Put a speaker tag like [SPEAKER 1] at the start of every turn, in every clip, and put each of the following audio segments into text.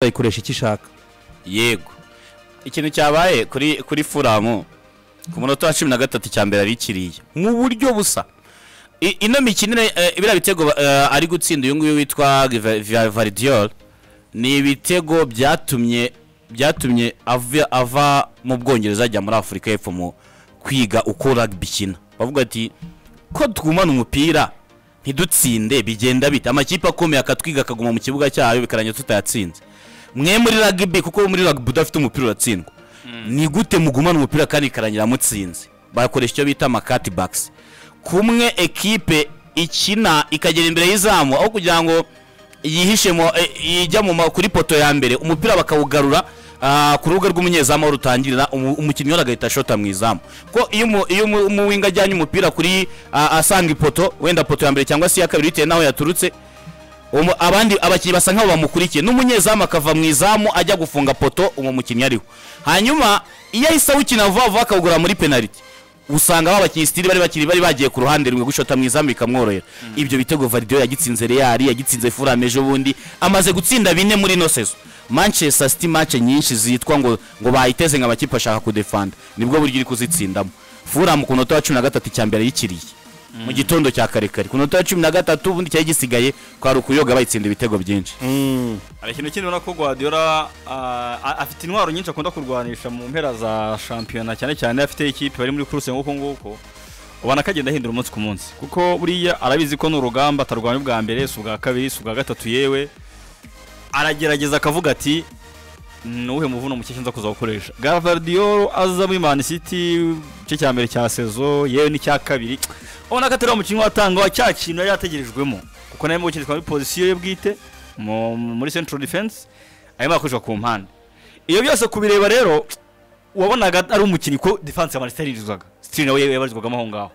[SPEAKER 1] ikayikoresha icyo ishaka
[SPEAKER 2] yego ikintu cyabaye kuri kuri furamu ku munota wa cumi na gatatu cya mbere yari ikiriye mu buryo busa I- ino mikinire eh, biriya bitego eh, ari gutsinda uyu nguyu witwa varidiyoro ni ibitego byatumye byatumye ava- ava mu bwongereza ajya muri afurika y'epfo mu kwiga uko rugby ikina bavuga ati ko twumana umupira ntidutsinde bigenda bite amakipe akomeye akatwiga akaguma mu kibuga cyayo bikarangira tutayatsinze mwe muri rugby kuko muri rugby udafite umupira uratsindwa ni gute mugumana umupira kandi ikarangira mutsinze bakoresha icyo bita amakati bakisi kumwe ekipe ikina ikagera imbere y'izamu aho kugira ngo yihishe mu e- ijya mu ma- kuri poto ya mbere umupira bakawugarura ah, ku rubuga rw'umunyezamu aho rutangirira umu- umukinnyi wari agahita ashota mu izamu ko iyo umu- iyo umu- umuwinga ajyanye umupira kuri ah, asanga ipoto wenda poto ya mbere cyangwa se iya kabiri bitewe n'aho yaturutse umu- abandi abakinnyi basa nkaho bamukurikiye n'umunyezamu akava mu izamu ajya gufunga poto uwo mukinnyi ariho hanyuma iyo ahise awukina vuba vuba akawugura muri penaliti usanga ba bakinnyi sitiri bari bakiri bari bagiye ku ruhande rumwe gushota mu izamu bikamworohera ibyo bitego varidiyo yagitsinze reali yagitsinze furame ejo bundi amaze gutsinda bine muri ino sezo manchester city match nyinshi zitwa ngo ngo bayiteze nka makipe ashaka kudefanda nibwo buryo iri kuzitsindamo furamu ku munota wa cumi na gatatu cya mbere yikiriye mu gitondo cya kare kare ku minota ya cumi na gatatu ubundi cyari gisigaye kwari ukuyoga bayitsinda ibitego byinshi
[SPEAKER 3] hari ikintu kindi ubona ko guhadiyora afite intwaro nyinshi akunda kurwanisha mu mpera za shampiyona cyane cyane afite ikipe bari muri kuruse nk'uko nguko ubona ko agenda ahindura umunsi ku munsi kuko buriya arabizi ko ni urugamba atarwanya ubwa mbere si ubwa kabiri si ubwa gatatu yewe aragerageza akavuga ati nuwuhe muvuno muke nza kuzawukoresha gavardiyoro aza muri mani siti igice cya mbere cya sezo yewe n'icya kabiri ubona ko atari umukinnyi watanga wa cya kintu yari yategerejwemo kuko nawe mu gukina muri pozisiyo ye bwite mu- muri central defense arimo arakoreshwa ku mpande iyo byose kubireba rero wabonaga ari umukinnyi ko defense ya manisiteri yirizwaga sitiri nawe yabarizwagamo aho ngaho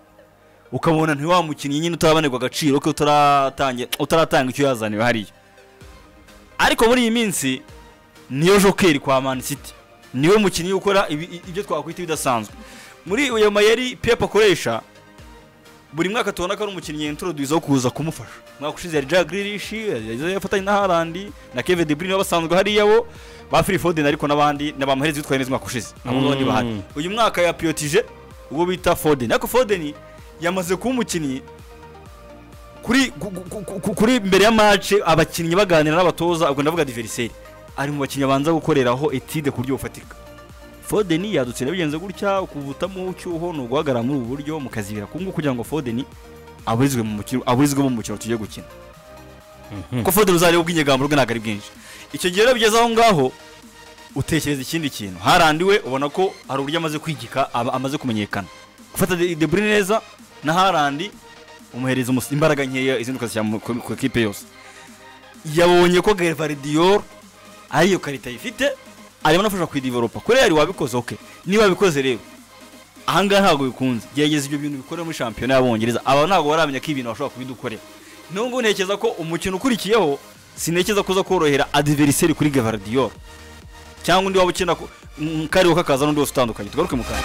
[SPEAKER 3] ukabona ntiwa mukinnyi nyine utarabanerwa agaciro ko utaratange- utaratanga icyo yazaniwe hariya ariko muri iyi minsi niyo jokeri kwa Man City niwe mukinnyi ukora ibi- i- ibyo twakwita ibidasanzwe muri uyo mayeri Pep akoresha buri mwaka tubona ko ari umukinnyi introduce wo kuza kumufasha umwaka ushize yari Jack Grealish yari yafatanye na Haaland na Kevin De Bruyne basanzwe hariya bo ba Phil Foden ariko n'abandi n'abamuhereza bitwaye neza umwaka ushize abo ngabo ni bahari uyu mwaka yapiyotije ubwo bita Foden ariko Foden yamaze kuba umukinnyi kuri ku- ku- ku- kuri mbere ya match abakinnyi baganira n'abatoza ubwo ndavuga diveriseri ari mu bakinnyi abanza gukoreraho etide ku buryo bufatika Foden yadutse bigenze gutya ukuvutamo ucyuho ni uguhagarara muri ubu buryo mukazibira ku ngubu kugira ngo Foden aburizwe mu mukino aburizwe mu mukino tugiye gukina kuko Foden uzareba ubw'inyegambo rwe ntabwo ari bwinshi icyo gihe rero bigeze aho ngaho utekereza ikindi kintu harandiwe ubona ko hari uburyo amaze kwigika aba- amaze kumenyekana gufata De De Bruyne neza na harandi umuhereza umus- imbaraga nkeya izindi ukazishyira mu- ku ku ikipe yose yabonye ko Gervardiyoro ariyo karita ayifite arimo anafasha kuidivoropa kuri yari wabikoze oke niba wabikoze rero ahangaha ntabwo bikunze gerageza ibyo bintu bikorera muri shampiyona y'abongereza aba ntabwo baramenya ko ibintu bashobora kubidukorera niyo ngubu ntekereza ko umukino ukurikiyeho sintekereza kuza korohera adiveriseri kuri Gervardiyoro cyangwa undi waba ukina ku- mu kariho kakaza n'undi wose utandukanye tugaruke mu kanya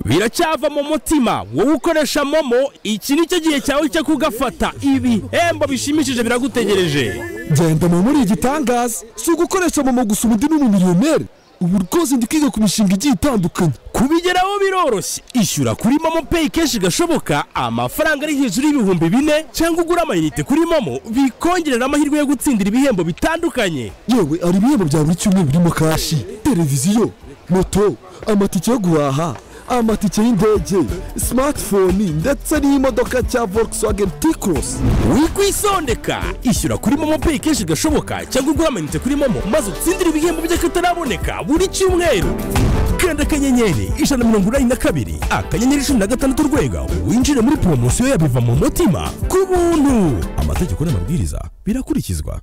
[SPEAKER 4] biracyava mu mutima wowe ukoresha momo iki ni cyo gihe cyawe cyo kugafata ibihembo bishimishije biragutegereje
[SPEAKER 5] genda mu muri igitangaza si ugukoresha momo gusa ubundi ni umumiliyoneri ubu rwose ndi kwiga ku mishinga igiye itandukanye
[SPEAKER 4] kubigeraho biroroshye ishyura kuri momo peyi kenshi gashoboka amafaranga ari hejuru y'ibihumbi bine cyangwa ugura amayinite kuri momo bikongerera amahirwe yo gutsindira ibihembo bitandukanye
[SPEAKER 5] yewe hari ibihembo bya buri cyumweru birimo kashi televiziyo moto amatike yo guhaha amatike y'indege simatifoni ndetse n'imodoka cya volkswagen tikrosi
[SPEAKER 4] wikwisondeka ishyura kuri momo peyi kenshi gashoboka cyangwa ugura amayinite kuri momo maze utsindire ibihembo by'akataraboneka buri cyumweru kanda akanyenyeri ijana na mirongo inani na kabiri akanyenyeri cumi na gatandatu urwego winjire muri poromosiyo ya biva mu mutima ku buntu amategeko n'amabwiriza birakurikizwa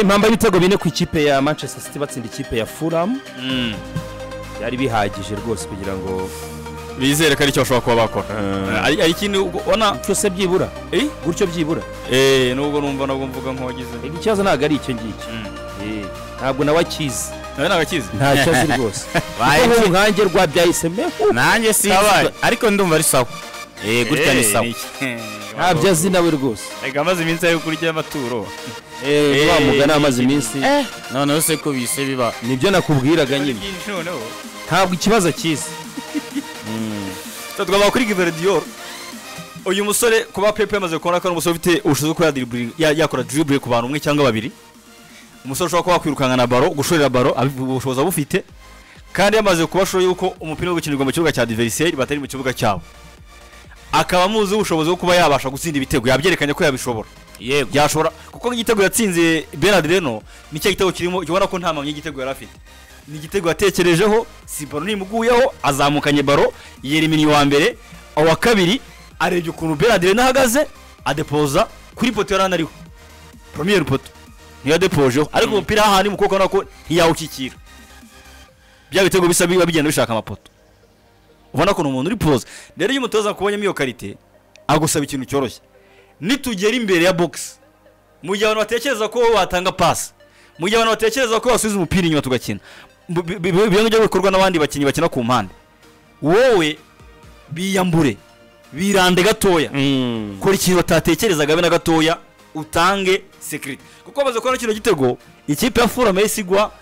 [SPEAKER 1] impamba y'ibitego bine ku ikipe ya manchester city batsinda ikipe ya fulham
[SPEAKER 3] Mm.
[SPEAKER 1] byari bihagije rwose kugira ngo
[SPEAKER 3] bizere ko ari cyo bashobora kuba bakora ari ari ikintu ubwo ubona
[SPEAKER 1] cyose byibura
[SPEAKER 3] Eh?
[SPEAKER 1] gutyo byibura
[SPEAKER 3] eh nubwo numva nabwo mvuga nk'uwagize
[SPEAKER 1] Ego ikibazo ntabwo ari icyo ngicyo
[SPEAKER 3] Mm.
[SPEAKER 1] Eh, ntabwo nawe akizi
[SPEAKER 3] nawe nagakize
[SPEAKER 1] nta kibazo azi rwose
[SPEAKER 2] Baye
[SPEAKER 1] kuko
[SPEAKER 2] ki-
[SPEAKER 1] nkange rwabyahisemo
[SPEAKER 2] nanjye si
[SPEAKER 3] Kabaye.
[SPEAKER 2] ariko ndumva ari sawa Eh, gutya ni sawa
[SPEAKER 1] ntabyo azi nawe rwose
[SPEAKER 3] reka amaze iminsi yo kurya amaturo
[SPEAKER 1] Eh, wa mugani amaze iminsi
[SPEAKER 2] noneho se ko bise biba
[SPEAKER 1] nibyo nakubwiraga nyine
[SPEAKER 3] byinshi noneho
[SPEAKER 1] ntabwo ikibazo akizi
[SPEAKER 3] twaba kuri Gverdior uyu musore kuba Pepe yamaze kubona ko ari umusore ufite ubushobozi bwo kuba yadribble- ya- yakora dribble ku bantu umwe cyangwa babiri umusore ushobora kuba wakwirukana na baro gushorera baro abi- ubushobozi abufite kandi yamaze kuba ashoboye yuko umupira wo gukinirwa mu kibuga cya adversaire batari mu kibuga cyabo akaba amuzi ubushobozi bwo kuba yabasha gutsinda ibitego yabyerekanye ko yabishobora
[SPEAKER 2] yego
[SPEAKER 3] yashobora kuko nk'igitego yatsinze Bernard Reno nicyo gitego kirimo ubona ko nta mpamya y'igitego yari afite ni igitego yatekerejeho si baro ntimuguyeho azamukanye baro yereminye uwa mbere uwa kabiri arebye ukuntu Bernard Reno ahagaze adepoza kuri poto yari anariho premier poto niyo yadepojeho ariko umupira hahandi mu kuboko nako ntiyawukikira bya bitego bisa biba bigenda bishaka amapoto ubona ko ni umuntu uri poza rero iyo umutoza akubonyemo iyo karite agusaba ikintu cyoroshye nitugera imbere ya box mu gihe abantu batekereza ko watanga pasi mu gihe abantu batekereza ko wasubiza umupira inyuma tugakina Bu- bi- bi- biba ngibyo bikorwa n'abandi bakinnyi bakina ku mpande wowe biyambure birande gatoya kora ikintu batatekerezaga be na gatoya utange sekirite kuko bamaze kubona kino gitego ikipe ya furama yahise igwa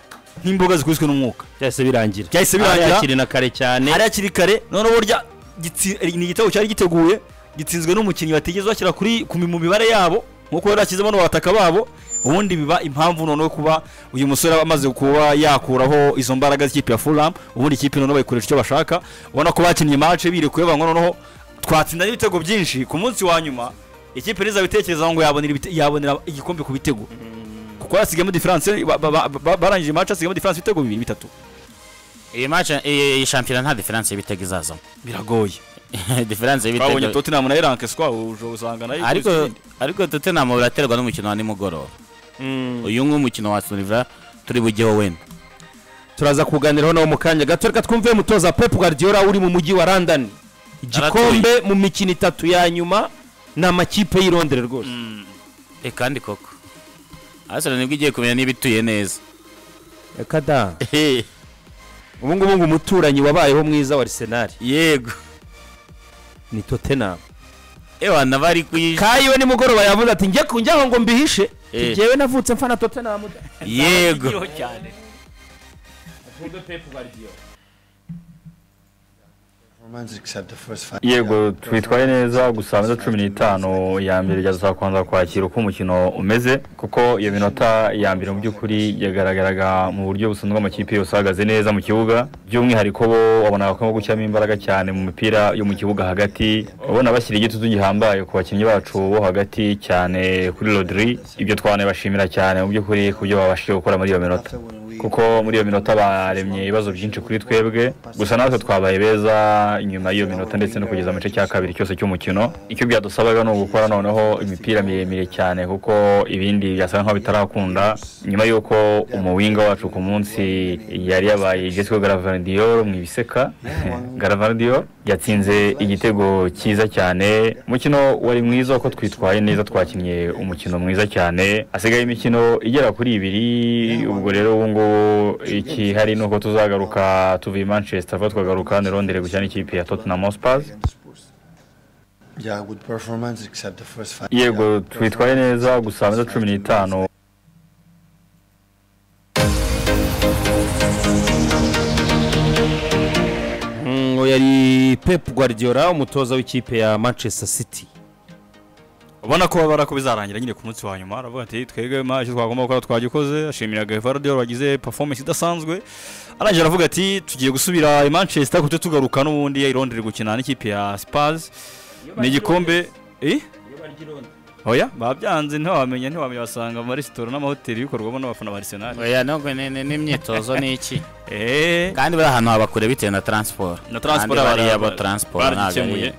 [SPEAKER 3] nk'imboga zikubiswe n'umwuka
[SPEAKER 1] byahise birangira
[SPEAKER 3] Byahise birangira.
[SPEAKER 1] Arayakiri na kare cyane
[SPEAKER 3] ari hakiri kare noneho burya gitsi- ni igitego cyari giteguye gitsinzwe n'umukinnyi batigeze bashyira kuri ku mi- mu mibare yabo nk'uko yari yashyizemo n'abataka babo ubundi biba impamvu noneho kuba uyu musore aba amaze kuba yakuraho izo mbaraga z'ikipe ya fulham ubundi ikipe noneho bayikoresha icyo bashaka ubona ko bakinnye mace birekuye banga noneho twatsinda n'ibitego byinshi ku munsi wa nyuma ikipe ntizabitekereza ngo yabonera ibite- yabonera igikombe ku bitego kuko yasigamo diferanse ba- ba- ba- barangije mace asigamo diferanse ibitego bibiri bitatu
[SPEAKER 2] iyi match iyi iyi shampiyona nta diferanse y'ibitego izazamo
[SPEAKER 3] biragoye
[SPEAKER 2] diferanse
[SPEAKER 3] twabonye
[SPEAKER 2] y'ibitego
[SPEAKER 3] tottenham na eranke skwa uje usanga nayo
[SPEAKER 2] ariko ariko Tottenham buraterwa n'umukino wa nimugoroba uyu nk'umukino wa Sunivra turi bugeho wenda
[SPEAKER 1] turaza kuganiraho nawe mu kanya gato reka twumve mutoza Pep Guardiola uri mu mujyi wa London igikombe mu mikino itatu ya nyuma ni amakipe y'i Londres rwose
[SPEAKER 2] Eh, kandi koko Arsenal nibwo igiye kumenya niba ituye neza
[SPEAKER 1] reka da ubu ngubu ngo umuturanyi wabayeho mwiza wa Arsenal
[SPEAKER 2] yego
[SPEAKER 1] ni Tottenham
[SPEAKER 2] ewa nabari kuyi
[SPEAKER 1] kayiwe nimugoroba yavuze ati njye kunjyaho ngo mbihishe
[SPEAKER 2] Eh.
[SPEAKER 1] njyewe navutse mfana Tottenham da."
[SPEAKER 2] yego
[SPEAKER 3] yego twitwaye neza gusa minota cumi n'itanu ya mbere tuzakomeza kwakira uko umukino umeze kuko iyo minota ya mbere mu by'ukuri yagaragaraga mu buryo busanzwe amakipe yose ahagaze neza mu kibuga by'umwihariko bo wabonaga ko gushyiramo imbaraga cyane mu mipira yo mu kibuga hagati ubona bashyira igitutu gihambaye ku bakinnyi bacu bo hagati cyane kuri rodiri ibyo twanabashimira cyane mu by'ukuri ku byo babashije gukora muri iyo minota kuko muri iyo minota baremye ibibazo byinshi kuri twebwe gusa natwe twabaye beza inyuma y'iyo minota ndetse no kugeza mu gice cya kabiri cyose cy'umukino icyo byadusabaga ni ugukora noneho imipira miremire cyane kuko ibindi byasaga nkaho bitarakunda nyuma y'uko umuwinga wacu ku munsi yari yabaye igezweho garavandiyor mu ibiseka garavandiyor yatsinze igitego cyiza cyane umukino wari mwiza kuko twitwaye neza twakinnye umukino mwiza cyane hasigaye imikino igera kuri ibiri ubwo rero ubu ngubu ikihari ni uko tuzagaruka tuvuye i manchester vuba tukagaruka hano i Londres gukina n'ikipe ya tottenham hotspurs yego twitwaye neza gusa minota cumi n'itanu
[SPEAKER 1] Mm, uyu yari Pep Guardiola umutoza w'ikipe ya Manchester City
[SPEAKER 3] ubona ko babara ko bizarangira nyine ku munsi wa nyuma aravuga ati twebwe ma icyo twagomba gukora twagikoze ashimira Gavardio wagize performance idasanzwe arangije aravuga ati tugiye gusubira i Manchester kuko tugaruka n'ubundi i Londres gukina n'ikipe ya Spurs ni igikombe eh oya babyanze ntiwamenya ntiwamenya basanga mu maresitora n'amahoteli bikorwamo n'abafana ba Arsenal
[SPEAKER 2] oya nubwo ni- ni- n'imyitozo ni iki
[SPEAKER 3] eh
[SPEAKER 2] kandi bari ahantu habakure bitewe na transport
[SPEAKER 3] na transport
[SPEAKER 2] Kandi bariya
[SPEAKER 3] bara-
[SPEAKER 2] bo transport ntabwo ari-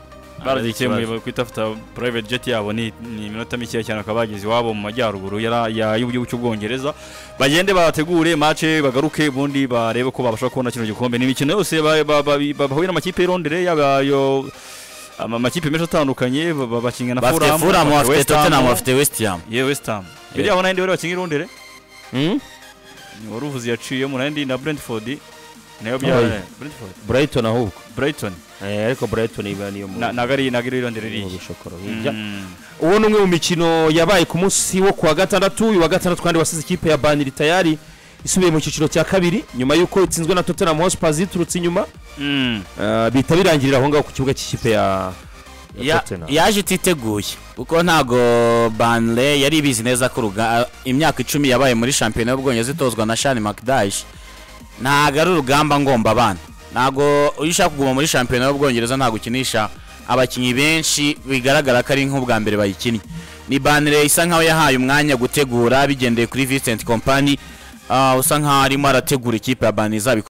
[SPEAKER 3] baragikemuye baragiye mu kwita afite private jet yabo ni ni iminota mikeya cyane bakaba bageze iwabo mu majyaruguru yara- ya- y'igihugu cy'ubwongereza bagende bategure mace bagaruke ubundi barebe ko babasha kubona kino gikombe ni imikino yose ba- ba- ba- bahuye n'amakipe y'i Londres yaba yo ama- amakipe menshi atandukanye ba- ba- bakinga na
[SPEAKER 2] bafite
[SPEAKER 3] Fulham
[SPEAKER 2] furamu bafite
[SPEAKER 3] West Ham.
[SPEAKER 2] totenamu bafite wesitiyamu
[SPEAKER 3] yewe West Ham biriya abona ndi bari bakinga i Londres wari uvuze yaciyemo nandi na Brentford nayo bya
[SPEAKER 1] Oh, yeah.
[SPEAKER 3] Brentford
[SPEAKER 1] burayitoni ahubwo
[SPEAKER 3] Brighton
[SPEAKER 1] Eh, ariko burayitoni iba niyo mu
[SPEAKER 3] na nagari nagari i Londres
[SPEAKER 1] mu
[SPEAKER 3] iriya
[SPEAKER 1] bishokoro hirya
[SPEAKER 3] Mm.
[SPEAKER 1] uwo ni umwe mu mikino yabaye ku munsi wo kuwa gatandatu uyu wa gatandatu kandi wasize ikipe ya baniri tayari isubiye mu cyiciro cya kabiri nyuma y'uko itsinzwe na tottenham hotspurs yiturutse inyuma
[SPEAKER 3] Mm.
[SPEAKER 1] eh, bihita birangirira aho ngaho ku kibuga cy'ikipe ya ya
[SPEAKER 2] Ya-
[SPEAKER 1] Tottenham.
[SPEAKER 2] yaje ititeguye kuko ntabwo banle yari ibizi neza ko uruga- imyaka icumi yabaye muri shampiyona y'ubwongereza itozwa na shani makidashi ntabwo ari urugamba ngomba abana ntabwo iyo ushaka kuguma muri shampiyona y'ubwongereza ntabwo ukinisha abakinnyi benshi bigaragara ko ari nk'ubwa mbere bayikinnye ni banle isa nkaho yahaye umwanya gutegura bigendeye kuri Vincent kompani usa nkaho arimo arategura ikipe ya banle izabikora